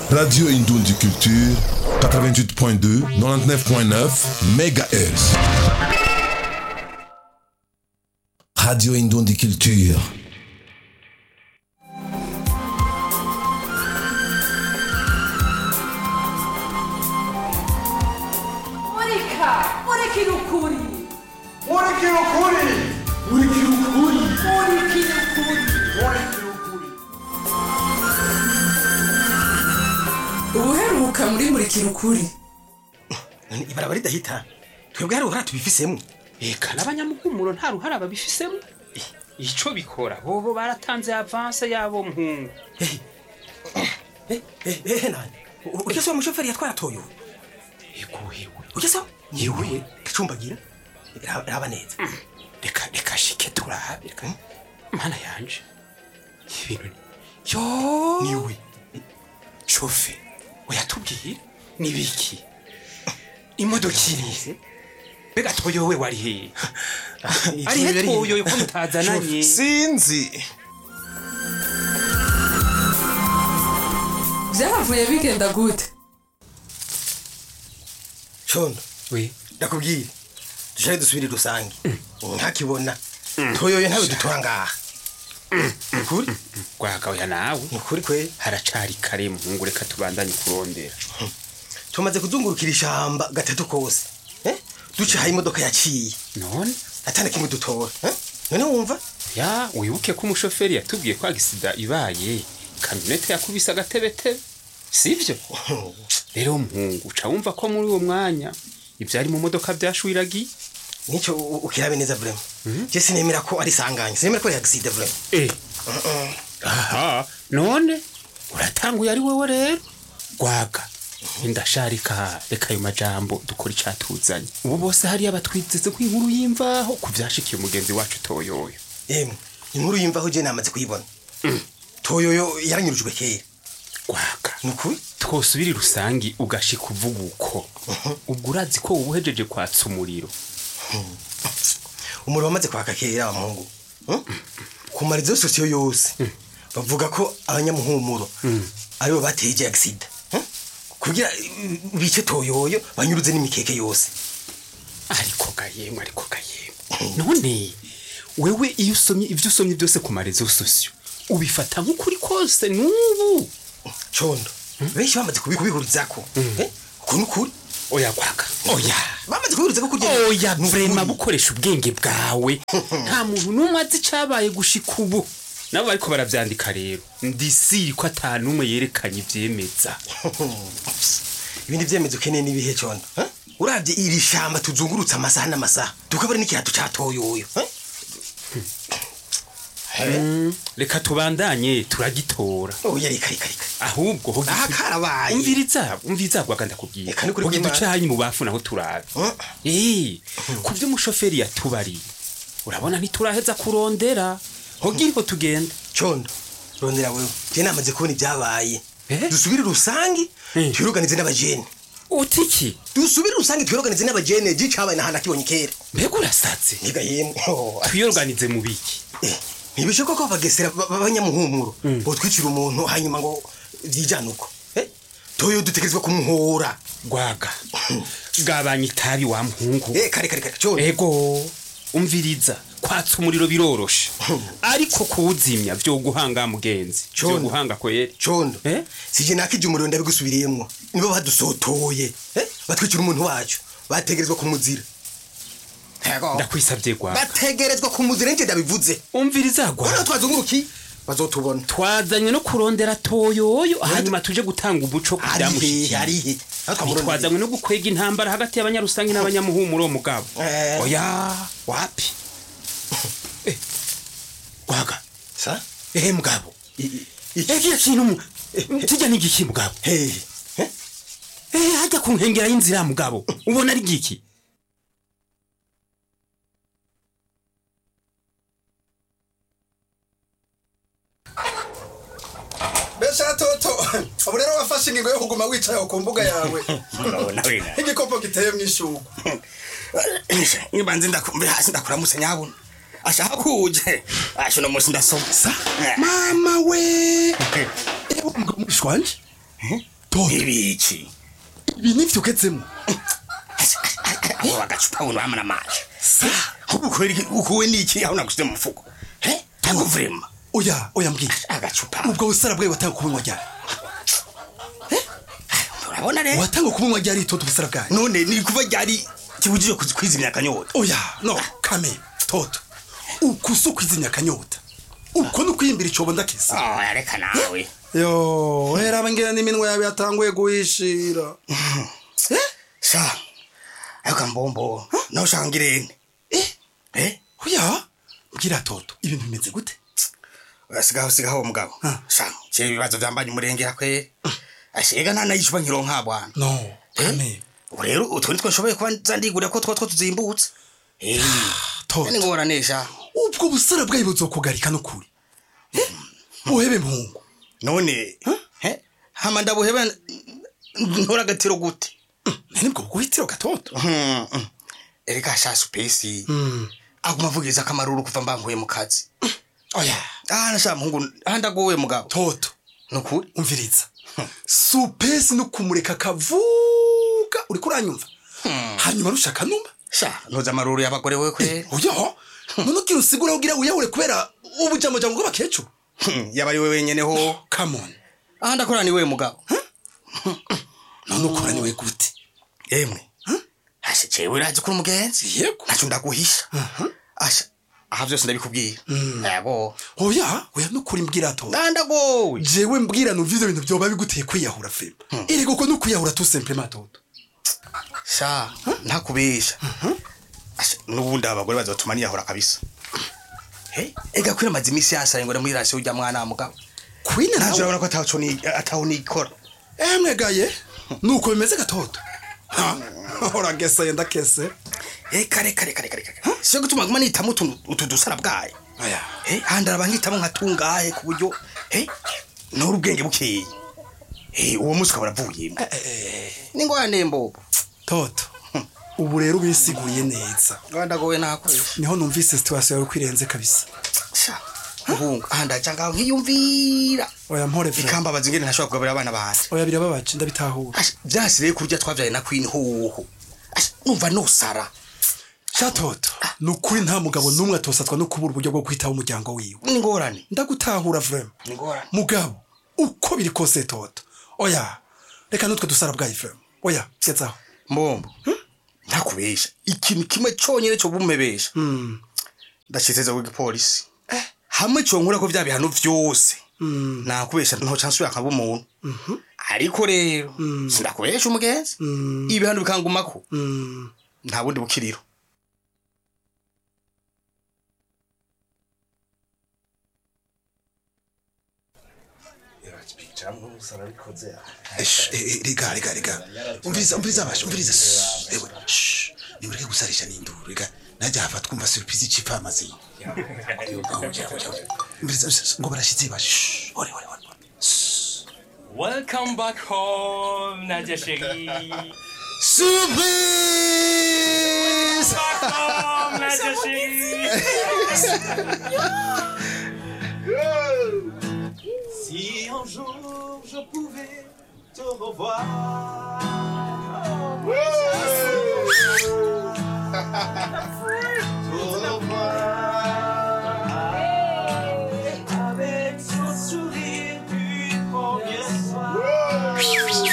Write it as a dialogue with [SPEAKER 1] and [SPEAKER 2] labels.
[SPEAKER 1] Radio Indondi Culture, 88.2, 99.9 MHz. Radio Indondi Culture.
[SPEAKER 2] Monica! Monica ukuri!
[SPEAKER 3] Murikira ukuri Murikira ukuri
[SPEAKER 2] Monica ukuri!
[SPEAKER 3] Murikira ukuri
[SPEAKER 2] Ubuheruka muri Murikira ukuri
[SPEAKER 4] none ibaraba ridahita twebwe hari uruhara tubifisemo
[SPEAKER 5] eka n'abanyamuhumuro nta ruhara babifisemo ico bikora bobo baratanze avanse yabo mpungu
[SPEAKER 4] ehe nani ugeze wa mushoferi yatwara toyo
[SPEAKER 5] iguhiwe
[SPEAKER 4] ugezeho yewe gacumbagira Raba- raba neza
[SPEAKER 5] reka reka shike turabe reka mana yanje ibintu ni yo
[SPEAKER 4] niwe
[SPEAKER 5] shofe uyatubwire ni biki imodoka irize mbega toyo we wari hehe ari he toyo ko mutazananye
[SPEAKER 3] Sinzi
[SPEAKER 2] Byahavuye bigenda gute?
[SPEAKER 4] condo
[SPEAKER 5] we
[SPEAKER 4] ndakubwire dushake dusubire rusange ntakibona toyoyo ntawe dutora ngaha ukuri
[SPEAKER 5] gwagaoya nawe
[SPEAKER 4] ni ukuri kwe
[SPEAKER 5] haracari kare muhungu reka tubandanye kurondera
[SPEAKER 4] tumaze kuzungurukira ishamba gatatu kose eh? duca aho imodoka yaciye
[SPEAKER 5] none
[SPEAKER 4] atana kimwe dutora eh? none wumva
[SPEAKER 5] ya wibuke ko umushoferi yatubwiye ko agisida ibaye kamyonete yakubise agatebetebe sivyo rero muhungu uca wumva ko muri uwo mwanya ivyari mu modoka vyashwiragiye
[SPEAKER 4] nicyo u- ukirabe neza vrema je sinemera ko ari sanganya sinemera ko ari accident vrema
[SPEAKER 5] eh aha none uratanguye ari wowe rero gwaga indasharika reka ayo majambo dukora icatuzanye ubu bose hariya batwizeze ko inkuru y'imvaho ku vyashikiye umugenzi wacu toyoyo
[SPEAKER 4] yemwe inkuru yimvaho je namaze kuyibona toyoyo yaranyurujwe kera
[SPEAKER 5] gwaga
[SPEAKER 4] ni ukuri
[SPEAKER 5] twosubira rusangi ugashika uvuga uko ubwo urazi ko uba uhejeje kwatsa umuriro
[SPEAKER 4] umuriro wamaze kwaka kera wa muhungu Hmm? ku marizo sosiyo yose bavuga ko abanyamuhumuro aribo bateye ije accident Hmm? kugira uh, bice toyoyo banyuruze n'imikeke yose
[SPEAKER 5] ariko gayemwe ariko gayemwe none wewe iyo usomye ivyo usomye byose ku marezo sosiyo ubifata nk'ukuri kose n'ubu
[SPEAKER 4] condo benshi bamaze kubi- kubihurizako Eh? uko ni ukuri
[SPEAKER 5] oya gwaga oya
[SPEAKER 4] bamaze kubihurizako kugira
[SPEAKER 5] oya
[SPEAKER 4] Ni ukuri.
[SPEAKER 5] vrema bukoresha ubwenge bwawe nta muntu n'umwe azi icabaye gushika ubu nabo bariko baravyandika rero ndisiri ko ata n'umwe yerekanye ivyemeza
[SPEAKER 4] ibindi vyemezo ukeneye n'ibihe condo Eh? uravye iri shamba tuzungurutse amasaha n'amasaha tukabura n'ikirato ca toyoyo Eh?
[SPEAKER 5] reka tubandanye turagitora
[SPEAKER 4] oya reka reka reka
[SPEAKER 5] ahubwo hogi-
[SPEAKER 4] aha karabaye
[SPEAKER 5] umviriza umviriza gwaga ndakubwira
[SPEAKER 4] Eka nukuri
[SPEAKER 5] hogi
[SPEAKER 4] kw'Imana.
[SPEAKER 5] ducanyi mu bafu naho turabe
[SPEAKER 4] Mm.
[SPEAKER 5] Eh, ku vyo umushoferi yatubariye urabona ntituraheza kurondera hogiriho tugenda
[SPEAKER 4] condo rondera wewe je namaze kubona ibyabaye
[SPEAKER 5] Eh?
[SPEAKER 4] dusubire rusangi
[SPEAKER 5] Eh.
[SPEAKER 4] twiroganize n'abajene
[SPEAKER 5] utiki
[SPEAKER 4] dusubire rusangi twiroganize n'abajene je cabaye nahandi akibonye kera
[SPEAKER 5] mbega urasaze
[SPEAKER 4] niga yemwe Oh,
[SPEAKER 5] twiyorganize mu biki
[SPEAKER 4] eh, ntibishoboka ko abagesera ba- b'abanyamuhumuro botwicira umuntu hanyuma ngo vyijane uko Eh? toyo dutegerezwa kumuhora
[SPEAKER 5] gwaga gabanya itabi wa muhungu
[SPEAKER 4] Eh, kare kare kare condo
[SPEAKER 5] ego umviriza kwatsa umuriro biroroshe ariko kuwuzimya vyoguhanga mugenzi
[SPEAKER 4] Condo.
[SPEAKER 5] vyoguhanga kweri
[SPEAKER 4] condo
[SPEAKER 5] Eh?
[SPEAKER 4] sije nakije umuriro ndabigusubiriyemwo nibo badusotoye Eh? batwicira umuntu wacu bategerezwa kumuzira Ego.
[SPEAKER 5] ndakwisavye gwaga
[SPEAKER 4] bategerezwa kumuzira nje ndabivuze
[SPEAKER 5] umviriza
[SPEAKER 4] Bona
[SPEAKER 5] gwaga
[SPEAKER 4] twazunguruki bazotubona
[SPEAKER 5] twazanywe no kurondera toyoyo hanyuma tuje gutanga umuco ku
[SPEAKER 4] arihe
[SPEAKER 5] vyamushikiye
[SPEAKER 4] arihe Aho twamurondeye.
[SPEAKER 5] twazanywe no gukwega intambara hagati y'abanyarusangi n'abanyamuhumuro wo mugabo
[SPEAKER 4] Eh.
[SPEAKER 5] oya wapi Eh, gwaga
[SPEAKER 4] sa
[SPEAKER 5] ehe mugabo
[SPEAKER 4] I- i- iki
[SPEAKER 5] ekiya kintu mu- kijya n'igiki mugabo
[SPEAKER 4] hehe Eh?
[SPEAKER 5] ehe hajya ku nkengera y'inzira mugabo ubona ari giki
[SPEAKER 3] Besha toto ubu rero wafashe ingingo yo kuguma wicaye aho ku mbuga yawe nk'igikopo giteye mu ishugu
[SPEAKER 6] nibanze ndakumva hasi ndakuramutse nyabuna ashaka kuje asho no musi ndasoma
[SPEAKER 3] mama we ewe umugabo mwishwanje toto
[SPEAKER 6] ibiki
[SPEAKER 3] ibi nivyo ugezemo
[SPEAKER 6] abo bagacupa buno bamara amazi ukuwe niki aho nagusize mu mufuko he ntabwo vrema
[SPEAKER 3] oya oya mbwira
[SPEAKER 6] agacupa
[SPEAKER 3] ubwo busara bwawe watanga kubunywa ryari
[SPEAKER 6] urabona rero
[SPEAKER 3] watanga kubunywa ryari toto busara bwawe
[SPEAKER 6] none ni kuva ryari kibujije kuzi- kwizimya akanyota
[SPEAKER 3] oya no kame toto uku si ukwizimya akanyota uko ni ukwiyimbira icobo ndakisa
[SPEAKER 6] oh reka nawe
[SPEAKER 3] yo hera abangera n'iminwa yawe yatanguye guhishira
[SPEAKER 6] sha ariko mbombo nawe ushaka ngirene
[SPEAKER 3] eh
[SPEAKER 6] eh
[SPEAKER 3] oya mbwira toto ibintu bimeze gute
[SPEAKER 6] sigaho sigaho mugabo
[SPEAKER 3] Ah.
[SPEAKER 6] sha cye ibibazo byambanye umurengera kwe ashega nta nayicuba nkironka bwana
[SPEAKER 3] no
[SPEAKER 6] Eh?
[SPEAKER 3] kame
[SPEAKER 6] ubu rero utwo nitwo nshoboye kuba nzandigurira ko two two tuzimbutse Eh,
[SPEAKER 3] toto
[SPEAKER 6] ni ngorane sha
[SPEAKER 3] ubwo busara bwawe buzokugarika n'ukuri Eh? uhebe mpungu
[SPEAKER 6] none he hama ndabuheba ntora agatiro gute
[SPEAKER 3] nibwo guhitiro gatoto
[SPEAKER 6] Hmm, hmm. ereka sha supesi aguma avugiriza akamaruru kuva mbanguye mu kazi
[SPEAKER 3] oya
[SPEAKER 6] ah nasha muhungu ah ndagowe mugabo
[SPEAKER 3] toto
[SPEAKER 6] nukuri
[SPEAKER 3] umviriza supesi no kumureka kavuga uriko uranyumva hanyuma rushaka numva
[SPEAKER 6] sha ntuzi amaruru y'abagore we kwe
[SPEAKER 3] oya none ugira usigura ugira wiyahure kubera ubujamajambo bw'abakecuru
[SPEAKER 6] Hmm, yaba ari we wenyene ho
[SPEAKER 3] come on
[SPEAKER 6] ah ndakora ni we mugabo
[SPEAKER 3] none ukora niwe gute
[SPEAKER 6] yemwe asha jewe urazi kuri umugenzi
[SPEAKER 3] yego
[SPEAKER 6] naco ndaguhisha asha aha vyose ndabikubwira yego
[SPEAKER 3] oya oya nukuri mbwira toto
[SPEAKER 6] ah ndagowe
[SPEAKER 3] jewe mbwira numva ivyo bintu vyoba biguteye kwiyahura fema erega uko nukwiyahura tu simplema toto
[SPEAKER 6] sha ntakubesha Asha, n'ubundi abagore bazotuma niyahura kabisa he ega kwira amaze imisi yasaye ngo muri rasiyo ujya mwana wa mugabo
[SPEAKER 3] kwina
[SPEAKER 6] ntaje
[SPEAKER 3] nawe
[SPEAKER 6] urabona ko ataco ni- ataho nikora
[SPEAKER 3] emwe gaye nuko bimeze gatoto Ha, urageseye ndakese
[SPEAKER 6] eka reka reka reka reka siyo gutuma nguma nitamo utu utu dusara bwayo
[SPEAKER 3] oya
[SPEAKER 6] he handi araba nkitamo nkatungahe ku buryo he nora ubwenge bukeye he uwo munsi ukaba uravuyemo ni ngwane mbobo
[SPEAKER 3] toto ubu rero ubisiguriye neza
[SPEAKER 6] rwandagowe nakoresha
[SPEAKER 3] niho numvise situwasiyo yawe kwirenze kabisa
[SPEAKER 6] sha muhungu aha ndaca ngaho nkiyumvira
[SPEAKER 3] oya mpore vre
[SPEAKER 6] ikambabaza ingene ntashobora kugaburira abana banje
[SPEAKER 3] oya birababaje ndabitahura
[SPEAKER 6] Asha, vyasiriye kurya twavyaye na queen hoho Asha, numva nosara
[SPEAKER 3] sha toto ni ukuri nta mugabo n'umwe atosatwa no kubura uburyo bwo kwitaho umuryango wiwe
[SPEAKER 6] ni ngorane
[SPEAKER 3] ndagutahura vrema
[SPEAKER 6] ni ngorane
[SPEAKER 3] mugabo uko biri kose toto oya reka nutwe dusara bwayi vrema oya gezaho
[SPEAKER 6] mbombo ntakubesha ikintu kimwe conyene co bumebesha ndashiteze ku gipolisi hamwe conkura ko vya bihano vyose nakubesha ntoca nsubira nkaba umuntu ariko rero sindakubesha umugenzi ibihano bikangumako nta bundi bukiriro
[SPEAKER 1] Esh, eh, eh, rega rega rega umviriza umviriza basha umviriza Shh, ewe shh, nimureke gusarisha n'induru rega najya hafa twumva surprise icipa amazi umviriza shh, ngo barashitse basha shh, ore ore ore
[SPEAKER 7] Welcome back home, Nadia chérie.
[SPEAKER 1] surprise
[SPEAKER 7] Back home, Nadia chérie. si un jour je pouvais te revoir. Te revoir. Avec son sourire du premier soir.